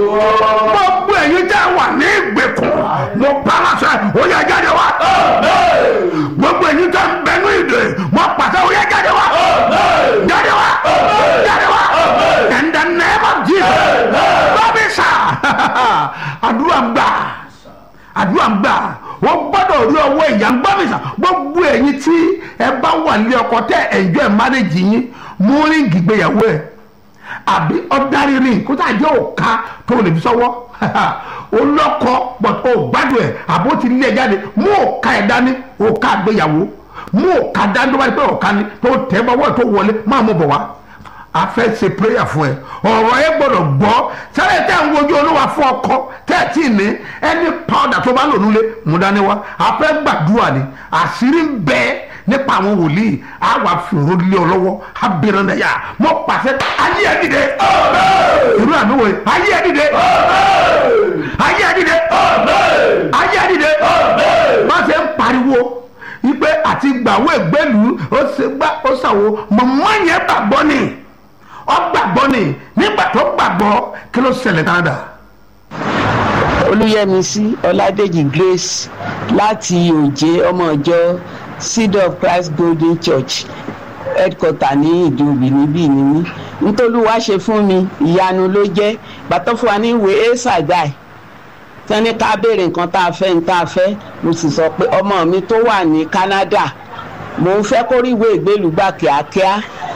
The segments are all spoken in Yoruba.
gbogbo ẹ̀yin tẹ́ wà ní ìgbèkùn mo pàṣẹ ó yẹ jáde wá gbogbo ẹ̀yin tẹ́ ń bẹnu ìdè mo pàṣẹ ó yẹ jáde wá jáde wá jáde wá in the name of Jesus bábí sà àdúrà ń gbà àdúrà ń gbà wọ́n gbọ́dọ̀ rí ọwọ́ ìyá ń gbọ́ mi sà gbogbo ẹ̀yin tí ẹ bá wà ní ọkọ tẹ́ enjoy marriage yín mú ríǹgì gbéyàwó ẹ̀ àbí ọ̀darí ring kó tá a jẹ́ òka tó lè fi sọ́wọ́ olọ́kọ but ó gbádùn ẹ̀ àbó ti lé ẹ jáde mú òka ẹ̀ dání òka gbéyàwó mú òka dání tó bá yẹ pé òka ni tó tẹ́ bọ́wọ́ tó wọlé máa mú bọ̀ wá a fẹ́ ṣe prayer fún ẹ ọ̀rọ̀ ẹ gbọ́dọ̀ gbọ́ sẹ́lẹ̀ tẹ́ ń wojú olúwa fún ọkọ tẹ́ ẹ tí ì ní ẹni powder tó bá lò nílé mú dání wá a fẹ́ gbàdúrà ni àṣírí ń bẹ nípa àwọn wòlíì a wà fìrò lé ọ lọ́wọ́ a bẹ̀rẹ̀ náà yà mọ́ pàṣẹ ayé ẹ dìde irú àmì wòye ayé ẹ dìde ayé ẹ dìde ayé ẹ dìde má ṣe ń pariwo ipe àti gbàwó ìgbẹ́lú ó ṣe gbá ó ṣàwo mọ̀mọ́ yẹn gbàgbọ́ ni ọ gbàgbọ́ ni nígbà tó gbàgbọ́ kí ló ṣẹlẹ̀ Canada. olùyẹmísí ọládèjì grace láti òjé ọmọ ìjọ seed of christ golden church headquarter ní ìdúbì níbí níní nítòlúwa ṣe fún mi ìyanu ló jẹ́ gbàtọ́ fún wa ní ìwé ẹ̀sàgáì tẹ́ni ká béèrè nǹkan tá a fẹ́ ní tá a fẹ́ mo sì sọ pé ọmọ mi tó wà ní Canada mò ń fẹ́ kó rí ìwé ìgbélùgbà kíákíá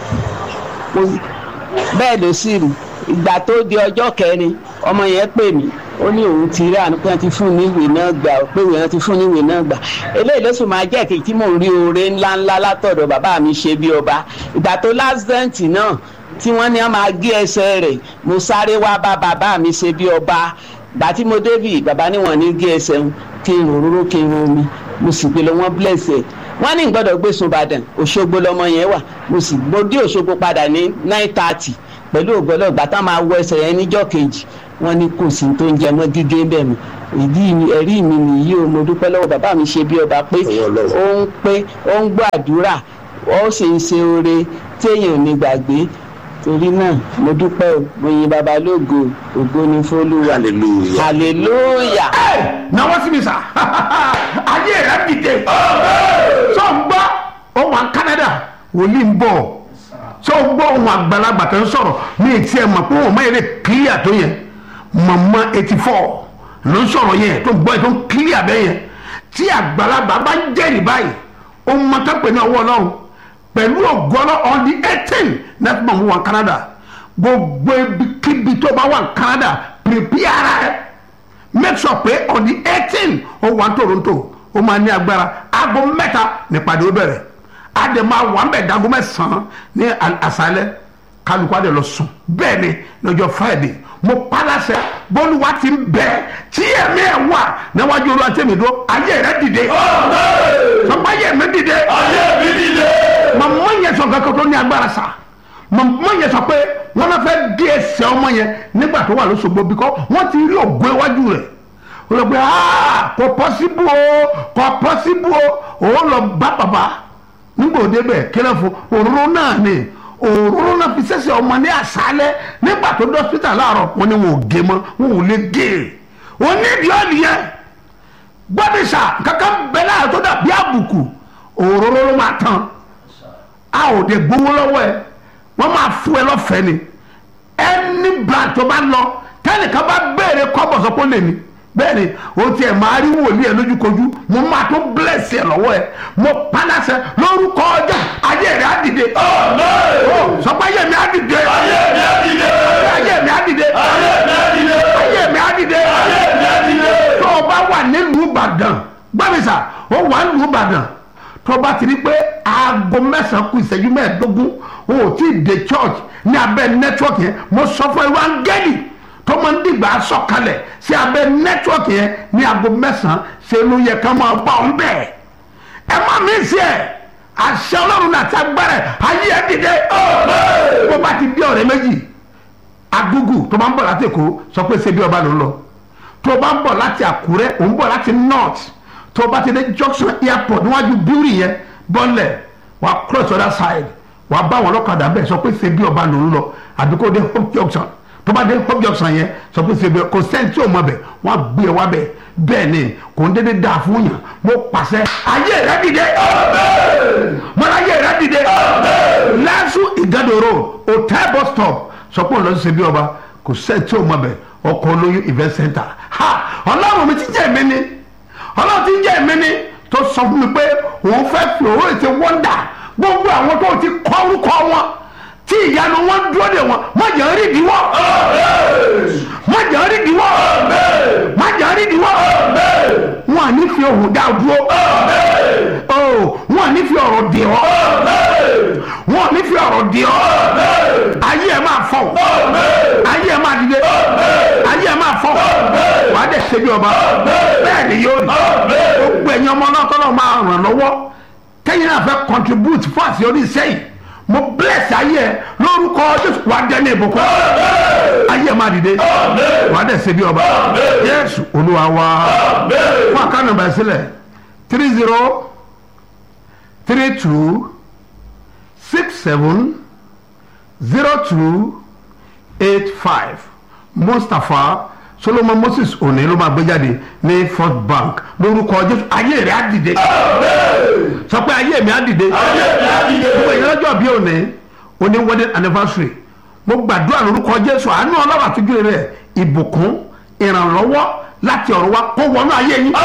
bẹ́ẹ̀ ló sì rí ìgbà tó di ọjọ́ kẹrin ọmọ yẹn pè mí ó ní òun ti rí àná pé wọ́n ti fún ní ìwé náà gbà pé wọ́n ti fún ní ìwé náà gbà eléyìí ló sì máa jẹ́ kí tí mò ń rí oore ńláńlá látọ̀dọ̀ bàbá mi ṣe bí ọba ìgbà tó lásìdẹ́ǹtì náà tí wọ́n ní wọ́n máa gé ẹsẹ̀ rẹ̀ mo sáré wá bá bàbá mi ṣe bí ọba gbà tí mo débì bàbá ní wọn ní gé ẹsẹ̀ ń kí n òróró kí n omi mo sì gbé lọ wọn bless ẹ wọn ní gbọ́dọ̀ gbé sun Ìbàdàn Òṣogbo lọmọ yẹn wà mo sì mo dé Òṣogbo padà ní nine thirty pẹ̀lú ògbọ́lọ́ ìgbà tá máa wọ ẹsẹ̀ yẹn níjọ́ kejì wọn ní kò sí tó ń jẹ mọ́ gígé bẹ́ẹ̀ mi ìdí mi ẹ̀rí mi nìyí o mo dúpẹ́ lọ́wọ́ bàbá mi ṣe bí ọba pé ó ń pé ó ń gbọ́ àdúrà ó sì ń ṣe oore téèyàn ò ní gbàgbé torí náà mo dúpẹ́ o mo yin baba lógo ògo ni fólúwa hallelujah hallelujah. ẹ náwó sí mi sà ayé rẹ dìde sọ ń gbọ́ ohun à Canada wòlíì ń bọ̀ sọ ń gbọ́ ohun àgbàlagbà tó ń sọ̀rọ̀ mi ì tiẹ̀ mọ̀ pé òun máa yẹ clear tó yẹn mọ̀mọ́ eighty four ló ń sọ̀rọ̀ yẹn tó gbọ́ yẹn tó ń clear bẹ́ẹ̀ yẹn tí àgbàlagbà bá ń jẹ́rìí báyìí ohun mọ́tò pè ní ọwọ́ ọlọ́run pẹ̀lú ògbọ́nọ́ on the eighteen next month wà Canada gbogbo ibikíbi tó bá wà Canada prepare ara ẹ make sure pé on the eighteen ó wà Toronto ó máa ní agbára aago mẹ́ta nípàdé ó bẹ̀rẹ̀ adé máa wà ń bẹ̀ dago mẹ́sàn-án ní àṣálẹ́ kálukú adé lọ sùn bẹ́ẹ̀ ni lọ́jọ́ Friday mo palasẹ bọ́lúwa ti ń bẹ tí ẹ̀mí ẹ̀ wà níwájú olúwa tẹ̀mí dúró ayé rẹ̀ dìde sọpá ayé mi dìde ayé mi dìde. màmá yẹn sọ kankan tó ní agbára sa màmá yẹn sọ pé wọn náà fẹ́ gé ẹsẹ̀ ọmọ yẹn nígbà tó wà lóṣogbo bíkọ́ wọ́n ti rí ògo iwájú rẹ̀ ó lọ pé kò pọ́síbù o kò pọ́síbù o òun lọ bá bàbá nígbà òde bẹ̀ kílẹ̀ fún òróró náà ni òróró náà fi sẹ́sẹ̀ ọmọ ní àṣálẹ́ nígbà tó dọ́sítà láàárọ̀ wọn ni wọn ò gé mọ́ wọn ò lè gé e onídìí ọ̀nì yẹn gbọ́dọ̀sà kankan bẹ́ẹ̀ láàárọ̀ tó dàbí àbùkù òróró ló máa tán a ò dé gbowó lọ́wọ́ ẹ wọ́n máa fún ẹ lọ́fẹ̀ẹ́ ni ẹni brand tó bá lọ tẹ́nìkan bá béèrè kọ́bọ̀ sọ pé ó lè ní bẹ́ẹ̀ ni o tiẹ̀ máa rí wòlíì ẹ lójúkojú mo máa tó bless ẹ lọ́wọ́ ẹ mo paláṣẹ lórúkọ ọjà ayé rẹ á dìde Amen. sọ pé ayé mi á dìde ayé mi á dìde. ayé mi á dìde ayé mi á dìde. ayé mi á dìde ayé mi á dìde. tó o bá wà nílùú Ìbàdàn gbàmísà ó wà nílùú Ìbàdàn tó o bá ti rí pé aago mẹ́sàn-án kù ìṣẹ́jú mẹ́ẹ̀ẹ́dógún o ò tí ì dé church ní abẹ́ network yẹn mo sọ fún ẹ wá ń gẹ́lì tó máa ń dìgbà sọ̀kalẹ̀ sí abẹ́ network yẹn ní aago mẹ́sàn-án ṣe ló yẹ ká máa bá ọ̀n bẹ́ẹ̀ ẹ má mi sí ẹ àṣẹ ọlọ́run náà ti agbára ẹ ayé ẹ dìde bó bá ti dé ọ̀rẹ́ méjì agugu tó bá ń bọ̀ láti èkó sọ pé ṣe bí ọba ló ń lọ tó bá ń bọ̀ láti àkúrẹ́ òun bọ̀ láti north tó bá ti dé junction airport níwájú bíúrì yẹn bọ́lẹ̀ wà cross other side wà bá wọn lọ́kadà bẹ́ẹ̀ sọ pé ṣe bí ọba ló ń lọ àbí kó dé hope junction tó bá dé hope junction yẹn sọ pé ṣe bẹ kò sẹ́ni tí ò mọ bẹ̀ wọ́n á gbé ẹ wá bẹ̀ bẹ́ẹ̀ ni kò ń dédé dáa fún yàn mo pàṣẹ ayé rẹ dìde mọ́lá ayé rẹ dìde lẹ́sù ìgádòrò hotel bus stop sọ pé òun lọ sí ṣe bí ọba kò sẹ́ni tí ò mọ bẹ̀ ọkọ̀ olóyún event center ha ọlọ́run mi ti jẹ́ mi ni ọlọ́run ti jẹ́ mi ni tó sọ fún mi pé òun fẹ́ fi òun ètè wọ́ndà gbogbo àwọn tó ti kọ́ orúkọ wọn tí ìyanu wọn dúró de wọn má jẹ́ rí ìdíwọ́ má jẹ́ rí ìdíwọ́ má jẹ́ rí ìdíwọ́ wọn à ní fi ohùn dá dúró wọn à ní fi ọ̀rọ̀ dì ọ́ wọn à ní fi ọ̀rọ̀ dì ọ́ ayé ẹ̀ máa fọ̀ ayé ẹ̀ máa dìde ayé ẹ̀ máa fọ̀ wà á dẹ̀ ṣe bí ọba bẹ́ẹ̀ ni yóò rí gbogbo ẹ̀yin ọmọ náà tọ́lọ́ máa ràn lọ́wọ́ kẹ́yìn náà fẹ́ contribute fún àṣeyọrí iṣẹ́ yìí mo bless ayé ẹ lórúkọ jésù wà á dẹ́ ní ìbùkún ayé ẹ máa dìde wà á dẹ̀ ṣe bí ọba yéésù olúwa wá fún àkànnà bá sílẹ̀ three zero three two six seven zero two eight five mustapha solomon moses òní ló máa gbé jáde ní first bank lórúkọ jésù ayé rẹ á dìde sọ pé ayé mi á dìde gbogbo èyí lọ́jọ́ bí òní òní wedding anniversary mo gbàdúrà lórúkọ jésù àánú ọlọ́run àtújú rẹ ìbùkún ìrànlọ́wọ́ láti ọ̀run wá kó wọnú ayé yín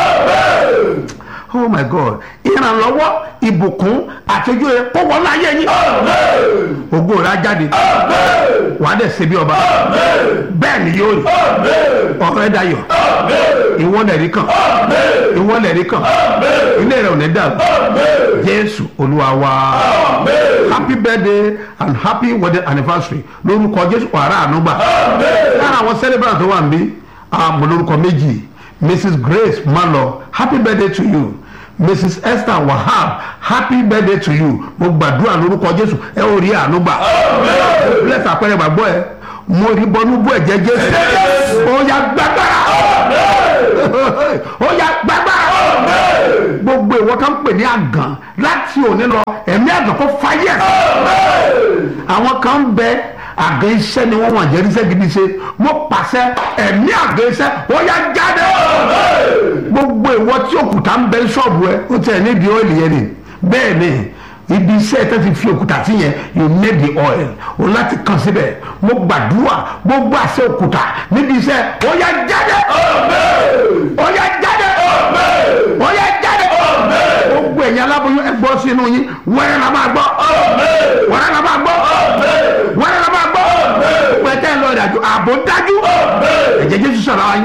oh my god ìrànlọ́wọ́ ìbùkún àtújú rẹ kó wọnú ayé yín ògo rẹ á jáde wàá dẹ̀ ṣe bí ọba bẹ́ẹ̀ ni yóò rí ọ̀rọ̀ ẹ̀ dayọ̀ ìwọ́n lẹ̀rí kan ìwọ́n lẹ̀rí kan ilé rẹ̀ ò ní dàrú jésù olúwa wa happy birthday and happy wedding anniversary lórúkọ jésù ọ̀rá ànúgbà lára àwọn celebrant tó wà níbí àmọ́ lórúkọ méjì mrs grace malo happy birthday to you mrs esther wahab happy birthday to you mo gbàdúrà lórúkọ jésù ẹ ò rí àánú gbà bless àpẹẹrẹ gbàgbọ́ ẹ mo rí bọnú bú ẹ̀jẹ̀ jésù ó yá gbàgbára ó yá gbàgbára gbogbo ìwọ tó ń pè ní àgàn láti òní lọ ẹ̀mí àgàn kó fáyẹ̀ àwọn kan ń bẹ àgàn iṣẹ́ ni wọ́n wọ̀n jẹ́ iṣẹ́ gidi ṣe mo pàṣẹ ẹ̀mí àgàn iṣẹ́ ó yá jáde gbogbo ìwọ tí òkúta ń bẹ ṣọ́ọ̀bù ẹ ó tẹ̀ nídìí ọ́ìlì yẹn ni bẹ́ẹ̀ ni ibi iṣẹ́ tẹ́ ti fi òkúta sí yẹn you need the oil o láti kàn síbẹ̀ mo gbàdúrà gbogbo àṣẹ òkúta níbi iṣẹ́ ó yá jáde ó yá jáde ó yá jáde gbogbo ẹ̀yin aláboyún ẹ gbọ́ sínú yín wẹ́rẹ́ la máa gbọ́ wẹ́rẹ́ la máa gbọ́ wẹ́rẹ́ la máa gbọ́ pẹ̀tẹ́ lọ ìdájọ́ ààbò dájú ẹ̀jẹ̀ jésù sọ̀rọ̀ ayé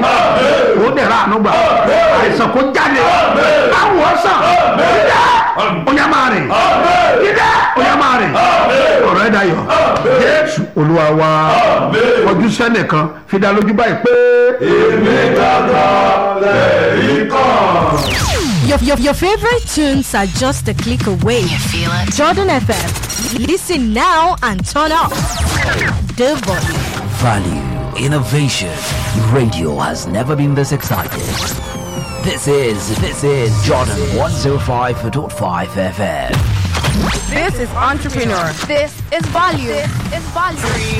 ó dẹ̀ ra àánú gbà àìsàn kó jáde káwọ̀ ọ̀sán dídá ó yá máa rìn dídá ó yá máa rìn ọ̀rọ̀ ẹ̀ dayọ̀ jésù olúwa wa ojú sẹ́nìkan fi dá lójú báyìí pé. èmi gangan lẹ́yìn kan. Your, your, your favorite tunes are just a click away. You feel it? Jordan FM. Listen now and turn up. The volume. Value, innovation. Radio has never been this excited. This is this is Jordan 105.5 FM. This is entrepreneur. This is value. This is value.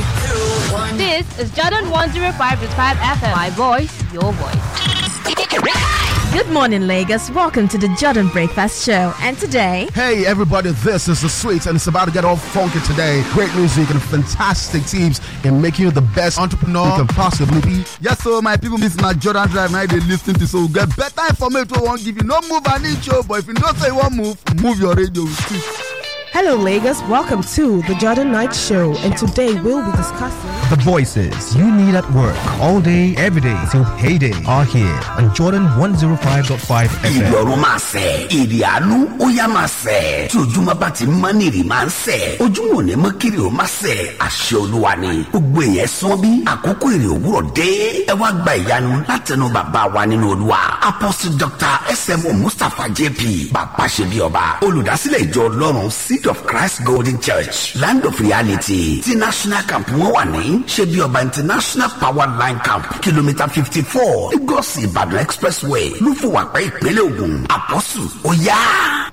This is Jordan 105.5 FM. My voice, your voice. Good morning, Lagos. Welcome to the Jordan Breakfast Show. And today, Hey everybody, this is the Sweets and it's about to get all funky today. Great music and fantastic teams in making you the best entrepreneur you can possibly be. Yes, so my people, this na Jordan Drive now they lis ten to so get better information wey wan give you. No move an inch o, but if you know say you wan move, move your radio with it. Hello, Lagos. Welcome to the Jordan Knight Show, and today we'll be discussing. The voices you need at work all day, every day till payday are here on Jordan 105.5 FM. ìrọ̀rùn máa sẹ̀ èrè àánú ó yá máa sẹ̀ tí ojúmọ́ bá ti mọ́ ní èrè máa ń sẹ̀ ojúmọ́ ò ní mọ́ kiri ó máa sẹ̀ àṣẹ olúwa ni gbogbo èèyàn sán bí àkókò èrè òwúrọ̀ dé ẹ wá gba ìyanu látẹnu bàbá wa nínú olúwa apostle dr smo mustapha jp bàbá ṣe bí ọba olùdásílẹ̀ ìjọ ọlọ́run seed of christ golden church land of reality ti national camp wọn wà ní ṣe bí ọba international power line camp kìlómítà fifty four lagos ìbàdàn expressway ló fún wa pé ìpínlẹ̀ ògùn àpọ́sù ó yá.